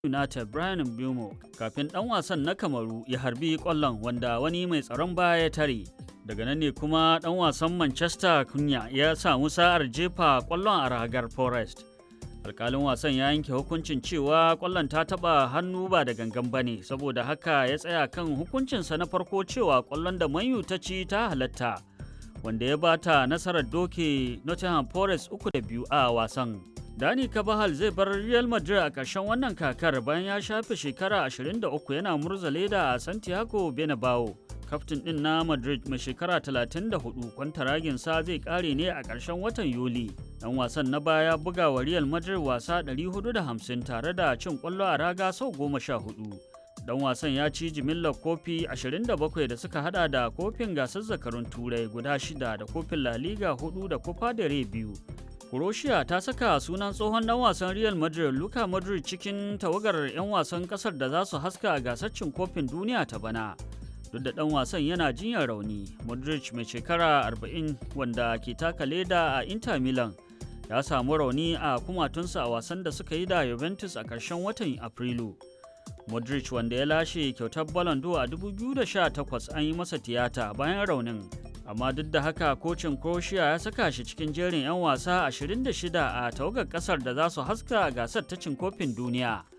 United Brian Mbeumo kafin ɗan wasan na Kamaru ya harbi ƙwallon wanda wani mai tsaron baya ya tare. Daga nan ne kuma ɗan wasan Manchester Kunya ya samu sa'ar jefa ƙwallon a ragar Forest. Alƙalin wasan ya yanke hukuncin cewa ƙwallon ta taɓa hannu ba da gangan ba ne, saboda haka ya tsaya kan hukuncinsa na farko cewa ƙwallon da Manyu ta ci ta halatta, wanda ya bata nasarar doke Nottingham Forest uku da biyu a wasan. Dani Kabahal zai bar Real Madrid a ƙarshen wannan kakar bayan ya shafe shekara 23 yana murza leda a Santiago Bernabeu. Kaftin ɗin na Madrid mai shekara 34 kwantaraginsa zai ƙare ne a ƙarshen watan Yuli. Ɗan wasan na baya buga wa Real Madrid wasa 450 tare da cin ƙwallo a raga sau 14. Dan wasan ya ci jimillar kofi 27 da suka hada da kofin gasar zakarun turai guda shida da kofin La Liga 4 da Copa del Rey biyu. Croatia ta saka sunan tsohon dan wasan Real Madrid Luka Modric cikin tawagar 'yan wasan kasar da za su haska a gasar cin kofin duniya ta bana. Duk da dan wasan yana jinyar rauni, Modric mai shekara 40 wanda ke taka leda a Inter Milan ya samu rauni a kumatunsa a wasan da suka yi da Juventus a ƙarshen watan Afrilu. Modric wanda ya lashe kyautar Ballon d'Or a 2018 an yi masa tiyata bayan raunin. amma duk da haka kocin croatia ya saka shi cikin jerin 'yan wasa 26 a tawagar kasar da za su haska a gasar ta cin kofin duniya